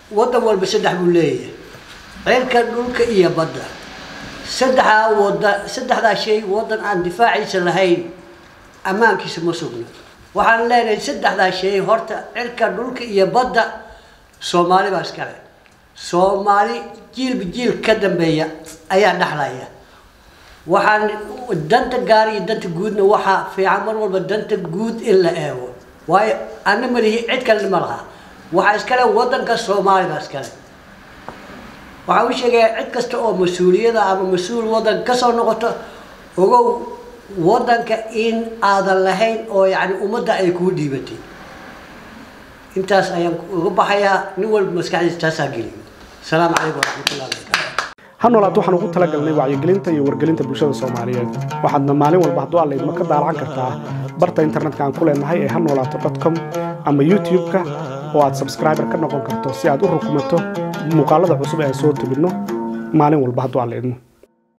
waddan walba saddex buu leeyahay cirka dhulka iyo badda saddexdaa wada saddexdaa shay waddan aan difaaciisa lahayn ammaankiisa ma sugna waxaan leenahay saddexdaa shay horta cirka dhulka iyo badda soomaali baa iskale soomaali jiilba jiil ka dambeeya ayaa dhexlaya waxaan danta gaar iyo danta guudna waxaa fiican mar walba danta guud in la eego waayo ana malihi cid kalena ma laha waxaa iskale waddanka soomaali baa iskale waxaan u sheegayaa cid kasta oo mas-uuliyada ama mas-uul waddan ka soo noqoto ogow waddanka in aadan lahayn oo yacni ummadda ay kuu dhiibatay intaas ayaan uga baxayaa nin walba maskaxdiisa taasaa geliyo asalaamu calaykum waraxmatullahi wabarakatu ha noolaat waxaan ugu talagalnay wacyigelinta iyo wargelinta bulshada soomaaliyeed waxaadna maalin walba hadduu alla idma ka daalacan kartaa barta internetka aan ku leenahay ee ha noolaato com ama youtube-ka oo aad sabscriber ka noqon karto si aad u rukumato muuqaalada cusub ee aan soo tebinno maalin walba hadduu alla idmo